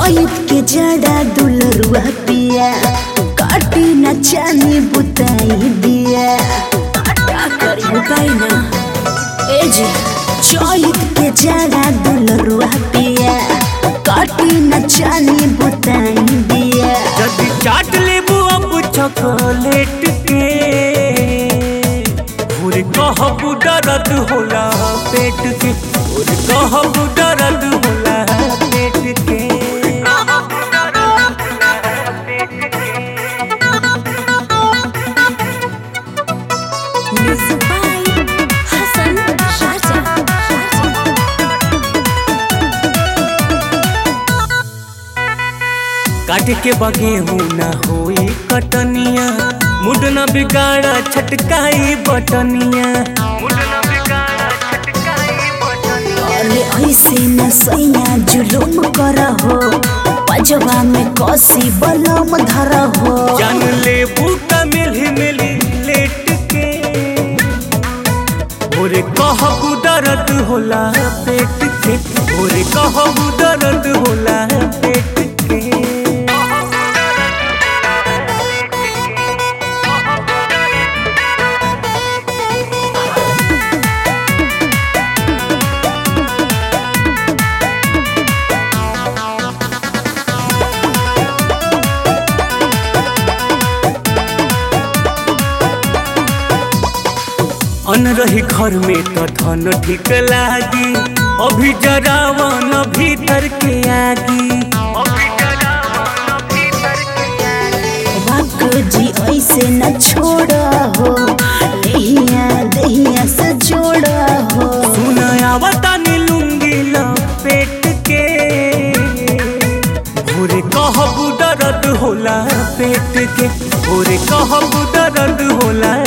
चौत के जड़ा दुलरुआ पिया काटी न चानी बुताई दिया का करी बुताई ना ए जी चौत के जड़ा दुलरुआ पिया काटी न चानी बुताई दिया जदि चाट लेबू अब चॉकलेट के और कहबू दर्द होला पेट के और कहबू दर्द होला पेट के Music by Hassan Shaja. काट के बगे हूँ ना होई कटनिया मुड न बिगाड़ा छटकाई बटनिया मुड न बिगाड़ा छटकाई बटनिया अरे ऐसे न सैया जुलुम कर हो पजवा में कसी बलम धर हो जान ले बूटा मिली मिली लेट के ओरे कहबू दर्द होला पेट के ओरे कहबू दर्द होला पेट के अन रही घर में तो धन ठीक लागी अभी जरावन भीतर के आगी अभी जरावन भीतर के आगी वाक जी ऐसे न छोड़ हो देहिया देहिया से जोड़ हो सुनायावता नीलुंगी लपेट के भोरे कहबू दर्द होला पेट के भोरे कहबू दर्द होला